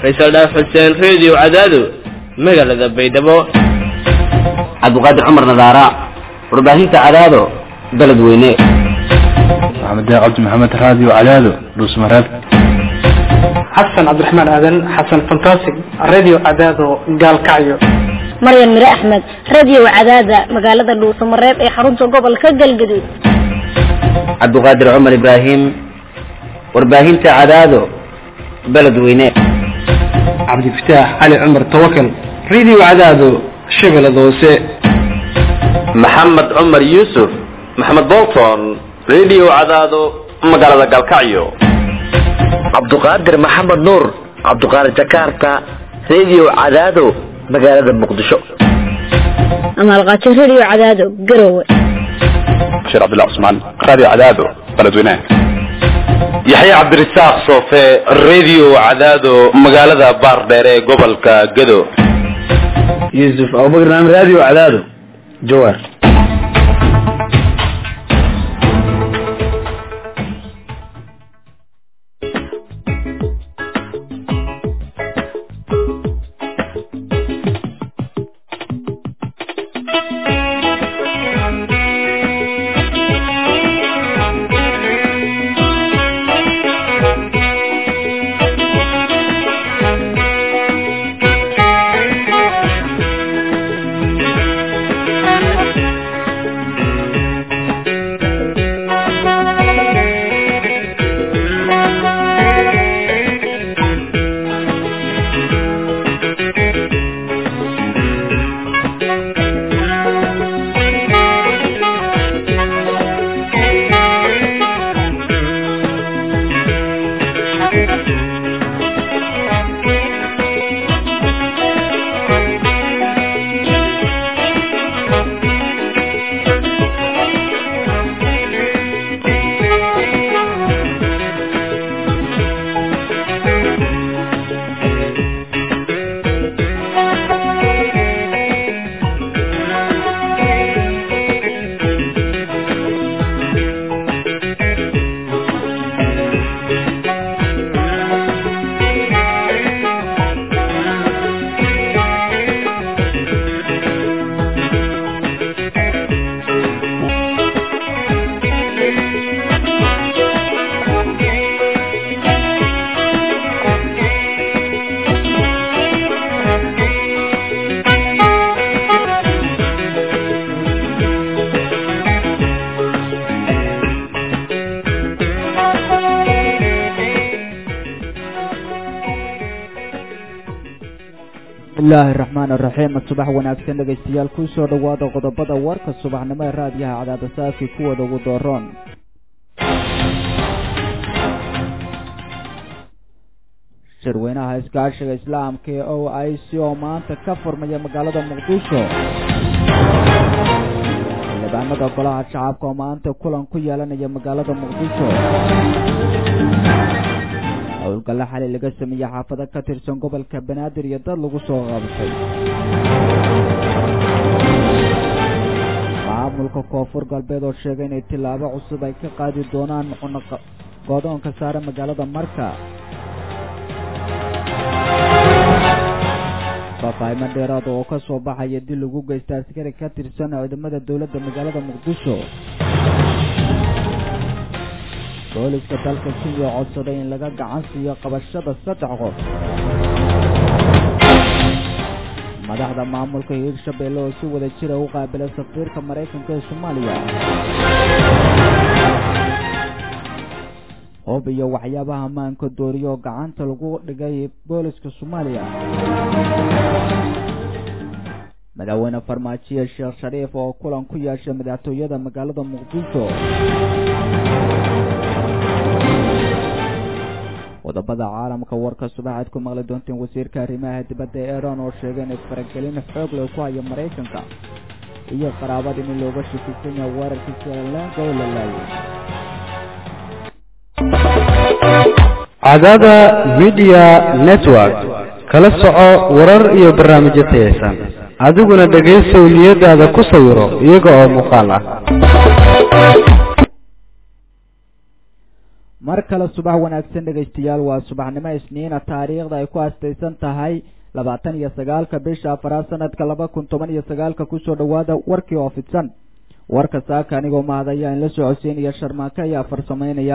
faysal dhaaf xuseen reediyo cadaado magaalada baydhabo cabdiqaadir cumar nadaara warbaahinta cadaado beledweyne maxamed cabdi maxamed raadiyo cadaado dhuusmareeb xasan cabdiraxmaan aadan xasan fantastic radio cadaado gaalkacyo maryan mire axmed radio cadaada magaalada dhuusamareeb ee xarunta gobolka galgaduud cabdiqaadir cumar ibraahim warbaahinta cadaado beledweyne cabdifataax cali cumar tawakal radio cadaado shabeellada hoose maxamed cumar yuusuf maxamed bolton radio cadaado magaalada galkacyo cabduqaadir maxamed nuur cabduqaadir jakarta radio cadaado magaalada muqdisho amaalqaajo radio cadaado garowe bashiir cabdillah cusmaan raadiyo cadaado beledweyne yaxya cabdirasaaq soofe radio cadaado magaalada baardheer ee gobolka gado yuusuf abubakar naam radio cadaado jawaar bismillahi raxmaan raxiim subax wanaagsan dhegaystayaal kusoo dhawaada qodobada warka subaxnimo ee raadiyaha cadaada saafki kuwada ugu dooroon shirweynaha iskaashiga islaamka ee o i c oo maanta ka furmaya magaalada muqdisho xildhibaanada golaha shacabka oo maanta kulan ku yeelanaya magaalada muqdisho howlgalla xali laga sameeyey xaafado ka tirsan gobolka banaadir iyo dad lagu soo qabtay maamulka koonfur galbeed oo sheegay inay tillaabo cusub ay ka qaadi doonaan godoonka saare magaalada marka faafahimo dheeraada oo ka soo baxaya dil lagu geysta askari ka tirsan ciidamada dowladda magaalada muqdisho booliska dalka kenya codsaday in laga gacan siiyo qabashada saddex qof madaxda maamulka hiirshabelle oo si wada jira u qaabila safiirka maraykanka ee soomaaliya hoob iyo waxyaabaha maanka dooriya oo gacanta lagu dhigay booliska soomaaliya madaxweyne farmaajiye sheekh shariif oo kulan ku yeeshay madaxtooyada magaalada muqdisho qodobada caalamka warka subaxaad ku maqli doonteen wasiirka arrimaha dibadda ee iran oo sheegay inay faragelin xoog leh ku hayo maraykanka iyo qaraabada in looga shakisan yahay weerarkii srilanka oo la laayay cadaada media network kala soco warar iyo barnaamijyo tayaysan adiguna dhegaysow niyadaada ku sawiro iyaga oo muuqaal ah mar kale subax wanaagsan dhegaystayaal waa subaxnimo isniina taariikhda ay ku astaysan tahay labaatan iyo sagaalka bisha afaraad sanadka laba kun toban iyo sagaalka kusoo dhawaada warkii oo fidsan warka saaka anigoo mahadaya in la socodsiinaya sharmaake ayaa farsamaynaya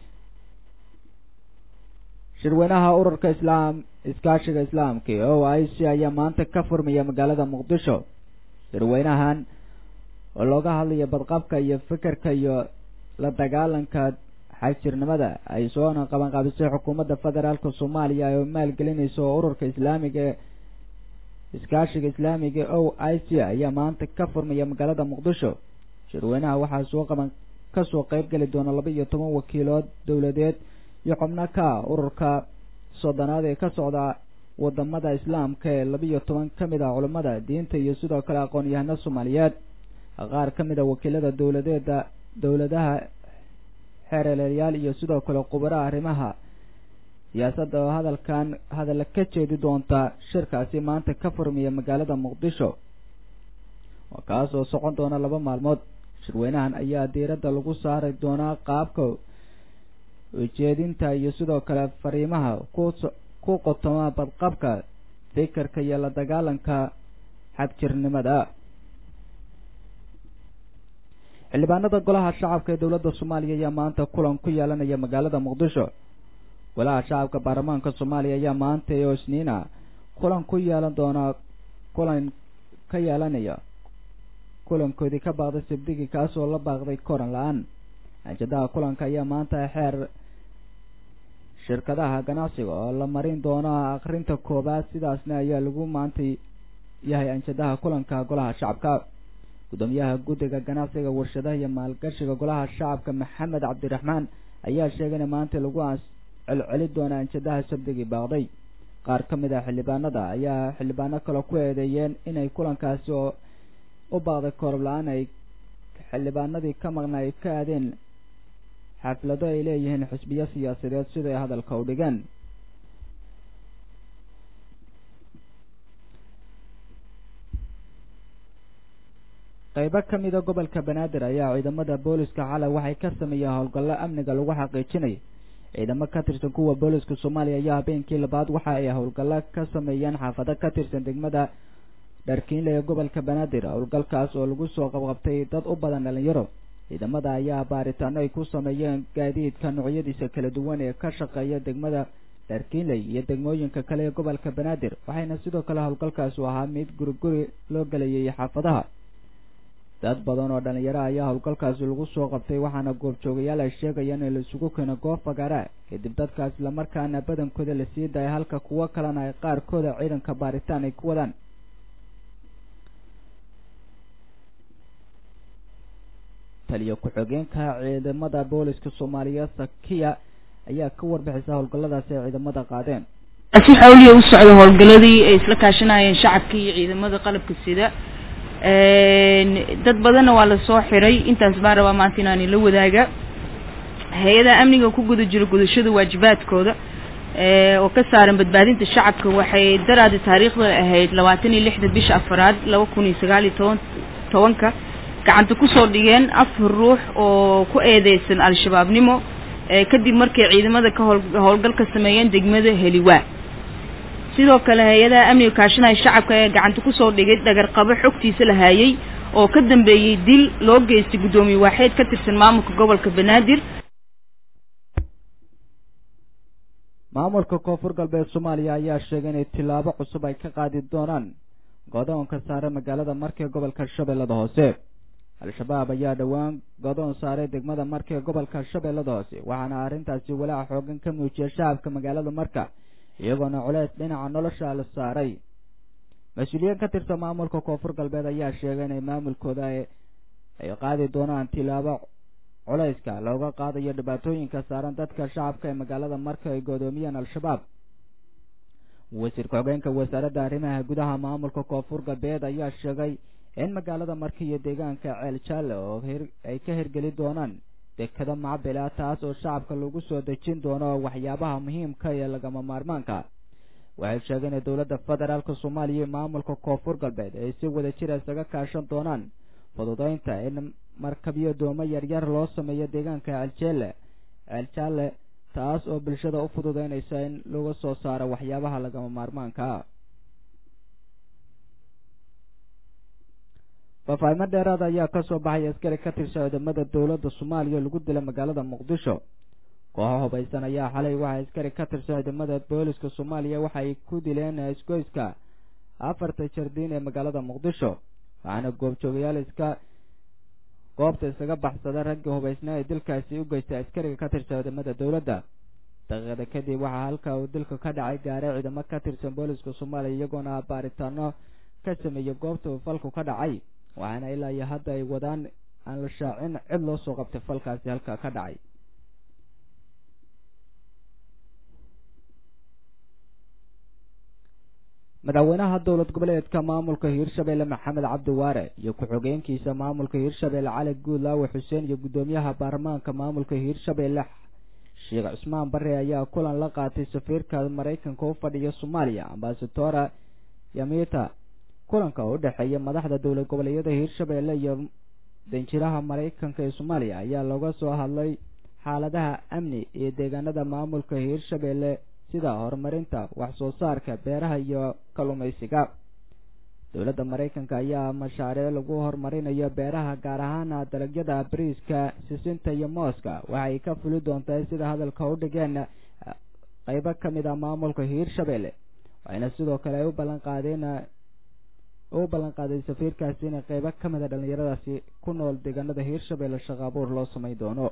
shirweynaha ururka islaam iskaashiga islaamka o i c ayaa maanta ka furmaya magaalada muqdisho shirweynahan oo looga hadlayo badqabka iyo fikirka iyo la dagaalanka xagjirnimada ay soona qabanqaabisay xukuumadda federaalka soomaaliya oo maalgelinaysa oo ururka islaamiga ee iskaashiga islaamiga o i c ayaa maanta ka furmaya magaalada muqdisho shirweynaha waxaa soo qaban kasoo qeyb geli doona laba iyo toban wakiilood dowladeed iyo xubno ka ururka soddonaad ee ka socda wadamada islaamka ee laba iyo toban ka mid ah culammada diinta iyo sidoo kale aqoon-yahano soomaaliyeed qaar ka mid a wakiilada dowladeeda dowladaha xeereleelyaal iyo sidoo kale khubaraha arrimaha siyaasadda oo hadalkan hadalla ka jeedi doonta shirkaasi maanta ka furmiya magaalada muqdisho kaas oo socon doona laba maalmood shirweynahan ayaa diiradda lagu saari doonaa qaabka ujeedinta iyo sidoo kale fariimaha ku ku qotoma badqabka fikirka iyo la dagaalanka xagjirnimada xildhibaanada golaha shacabka ee dowladda soomaaliya ayaa maanta kulan ku yeelanaya magaalada muqdisho golaha shacabka baarlamaanka soomaaliya ayaa maanta oo isniina kulan ku yeelan doona kulan ka yeelanaya kulankoodii ka baaqday sabdigii kaas oo la baaqday koran la-aan ajadaha kulanka ayaa maanta xeer shirkadaha ganacsiga oo la marin doono akrinta koobaad sidaasna ayaa lagu maanta yahay anjadaha kulanka golaha shacabka gudoomiyaha guddiga ganacsiga warshadaha iyo maalgashiga golaha shacabka maxamed cabdiraxmaan ayaa sheegay in maanta lagu celceli doona anjadaha sabdigii baaqday qaar ka mid ah xildhibaanada ayaa xildhibaano kale ku eedeeyeen inay kulankaasi oo u baaqday koob la-aan ay xildhibaanadii ka maqna ay ka aadeen xaflado ay leeyihiin xisbiyo siyaasadeed siday hadalka u dhigeen qaybo ka mida gobolka banaadir ayaa ciidamada booliska xalay waxay ka sameeyeen howlgallo amniga lagu xaqiijinay ciidamo ka tirsan kuwa booliska soomaaliya ayaa habeenkii labaad waxa ay howlgallo ka sameeyeen xaafado ka tirsan degmada dharkiinle ee gobolka banaadir howlgalkaas oo lagu soo qabqabtay dad u badan dhalinyaro ciidamada ayaa baaritaano ay ku sameeyeen gaadiidka noocyadiisa kala duwan ee ka shaqeeya degmada dharkiinley iyo degmooyinka kale ee gobolka banaadir waxayna sidoo kale howlgalkaasi ahaa mid guriguri loo gelayay xaafadaha dad badan oo dhalinyaro ayaa howlgalkaasi lagu soo qabtay waxaana goobjoogayaal ay sheegayaan in la isugu keeno goob fagaara kadib dadkaas islamarkaana badankooda la sii daaya halka kuwo kalena ay qaarkooda ciidanka baaritaan ay ku wadaan taliyo ku-xigeenka ciidamada booliska soomaaliya sakiya ayaa ka warbixisa howlgalladaasi ay ciidamada qaadeen si xawliya u socda howlgaladii ay isla kaashanayeen shacabka iyo ciidamada qalabka sida dad badanna waa lasoo xiray intaas baan rabaa maanta inaan ila wadaaga hay-adaha amniga ku guda jira gudashada waajibaadkooda oo ka saaran badbaadinta shacabka waxay daraadi taariikhda ahayd labaatan iyo lixda bisha afaraad laba kun iyo sagaal iyo toban tobanka gacanta kusoo dhigeen afar ruux oo ku eedeysan al-shabaabnimo kadib markay ciidamada ka howl howlgal ka sameeyeen degmada heliwaa sidoo kale hay-adaha amniga kaashanaya shacabka ee gacanta kusoo dhigay dhagarqabo xogtiisa la haayay oo ka dambeeyey dil loo geystay guddoomiye waaxeed ka tirsan maamulka gobolka banaadir maamulka koonfur galbeed soomaaliya ayaa sheegay inay tillaabo cusub ay ka qaadi doonaan godoonka saare magaalada markee gobolka shabeellada hoose al-shabaab ayaa dhowaan godoon saaray degmada markee gobolka shabeellada hoose waxaana arrintaasi walaaca xoogan ka muujiyay shacabka magaalada marka iyagoona culeys dhinaca nolosha la saaray mas-uuliyiin ka tirsan maamulka koonfur galbeed ayaa sheegay inay maamulkooda ay qaadi doonaan tilaabo culeyska looga qaadayo dhibaatooyinka saaran dadka shacabka ee magaalada marka ay godoomiyeen al-shabaab wasiirka xogeenka wasaaradda arrimaha gudaha maamulka koonfur galbeed ayaa sheegay in magaalada marka iyo deegaanka ceel jaalle oo ay ka hirgeli doonaan dekado macabila taas oo shacabka lagu soo dejin doono waxyaabaha muhiimka ee lagama maarmaanka waxay sheegeen in dowladda federaalka soomaaliya iyo maamulka koonfur galbeed ay si wada jira isaga kaashan doonaan fududeynta in markabyo doomo yaryar loo sameeyo deegaanka aljeelle ceel jaalle taas oo bulshada u fududeynaysa in laga soo saaro waxyaabaha lagama maarmaanka ah faafahimo dheeraada ayaa kasoo baxay askari ka tirsan ciidamada dowladda soomaaliya oo lagu dilay magaalada muqdisho kooxo hubaysan ayaa xalay waxaa askari ka tirsan ciidamada booliska soomaaliya waxa ay ku dileen isgoyska afarta jardiin ee magaalada muqdisho waxaana goobjoogayaal iska goobta isaga baxsada raggii hubaysnaa ee dilkaasi u geystay askariga ka tirsan ciidamada dowladda daqiiqada kadib waxaa halka uu dilka ka dhacay gaaray ciidamo ka tirsan booliska soomaaliya iyagoona baaritaano ka sameeyey goobta uu falku ka dhacay waxaana ilaa iyo hadda ay wadaan aan la shaacin cid loo soo qabtay falkaasi halka ka dhacay madaxweynaha dowlad goboleedka maamulka hiirshabelle maxamed cabdi waare iyo ku-xogeenkiisa maamulka hiirshabelle cali guudlaawe xuseen iyo guddoomiyaha baarlamaanka maamulka hiirshabelle sheekh cusmaan bare ayaa kulan la qaatay safiirka maraykanka u fadhiya soomaaliya ambasadora yamita kulanka oo u dhexeeya madaxda dowlad goboleedyada hiirshabelle iyo danjiraha maraykanka ee soomaaliya ayaa looga soo hadlay xaaladaha amni ee deegaanada maamulka hiirshabelle sida horumarinta wax soo saarka beeraha iyo kalluumaysiga dowladda maraykanka ayaa mashaariic lagu horumarinayo beeraha gaar ahaan dalagyada bariiska sisinta iyo mooska waxay ka fuli doontaa sida hadalka u dhigeen qeybo ka mid ah maamulka hiirshabelle waxayna sidoo kale ay u ballan qaadeen u ballan qaaday safiirkaasi in qeybo ka mid a dhallinyaradaasi ku nool deegaanada hiirshabelle shaqo abuur loo samayn doono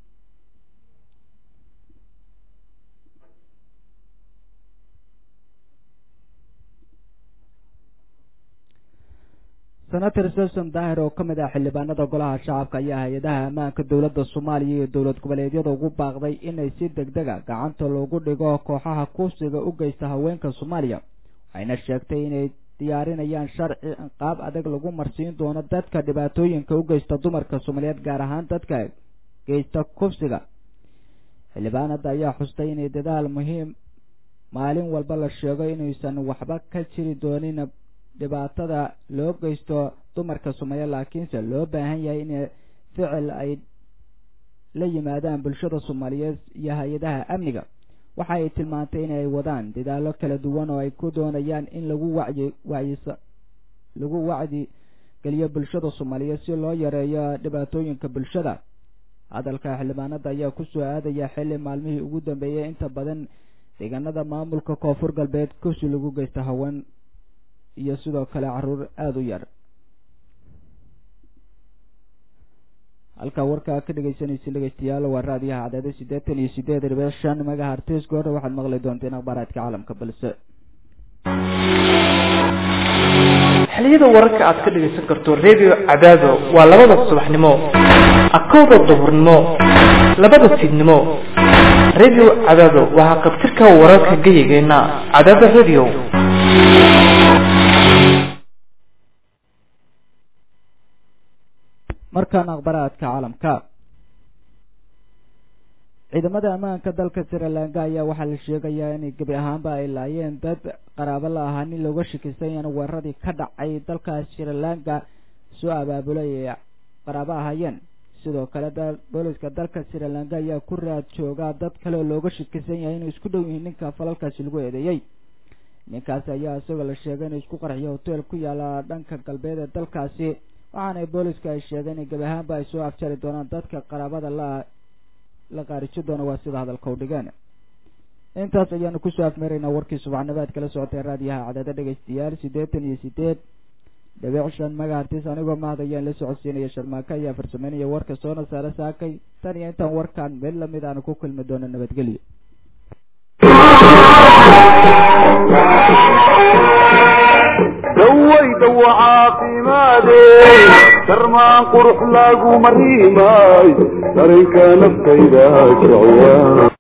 senator susan daahir oo ka mid ah xildhibaanada golaha shacabka ayaa hay-adaha ammaanka dowladda soomaaliya iyo dowlad goboleedyada ugu baaqday inay si deg dega gacanta loogu dhigo kooxaha kursiga u geysta haweenka soomaaliya waxayna sheegtay inay diyaarinayaan sharci qaab adag lagu marsiin doono dadka dhibaatooyinka u geysta dumarka soomaaliyeed gaar ahaan dadka geysta kufsiga xildhibaanada ayaa xustay inay dadaal muhiim maalin walba la sheego inuusan waxba ka jiri doonin dhibaatada loo geysto dumarka soomaaliya laakiinse loo baahan yahay in ficil ay la yimaadaan bulshada soomaaliyeed iyo hay-adaha amniga waxa ay tilmaantay inay wadaan dadaalo kala duwan oo ay ku doonayaan in lagu wacyi wacyisa lagu wacdi geliyo bulshada soomaaliyeed si loo yareeyo dhibaatooyinka bulshada hadalka xildhibaanada ayaa kusoo aadaya xilli maalmihii ugu dambeeyay inta badan deegaanada maamulka koonfur galbeed kursi lagu geysta haween iyo sidoo kale caruur aada u yar halkaa warkaa ka dhegeysanaysa dhegeystayaal waa raadiyaha caddeeda siddeetan iyo sideed dhibic shan megahartis goorha waxaad maqli doonteen akhbaaraadka caalamka balse xiliyada wararka aad ka dhegaysan karto redio cadaado waa labada subaxnimo akowda duhurnimo labada fiidnimo redio cadaado waa qabtirka wararka geyigeenna cadaado redio markaan akhbaraadka caalamka ciidamada ammaanka dalka sri lanka ayaa waxaa la sheegayaa inay gebi ahaanba ay laayeen dad qaraabo la ahaa nin looga shakisay in weeraradii ka dhacay dalka sri lanka soo abaabulay ay qaraabo ahaayeen sidoo kale booliska dalka sri lanka ayaa ku raad jooga dad kale oo looga shakisan yahay inay isku dhow yihiin ninka falalkaasi lagu eedeeyey ninkaasi ayaa isagoo la sheegay inuu isku qarxiyo hotel ku yaala dhanka galbeed ee dalkaasi waxaana booliska ay sheegeen in gebi ahaanba ay soo afjari doonaan dadka qaraabada la la qaarijo doona waa sida hadalka u dhigeen intaas ayaanu kusoo afmeeraynaa warkii subaxnimaad kala socotay raadiyaha cadada dhegaystayaal siddeetan iyo sideed dhibic shan magahartis anigoo mahad ayaan la socodsiinaya sharmaaka ayaa farsameynaya warka soona saare saakay tan iyo intaan warkaan mid lamid aanu ku kulmi doono nabadgelyo dawaydawa caafimaade darmaan qurux lagu mariimay darinka naftayda jecyaa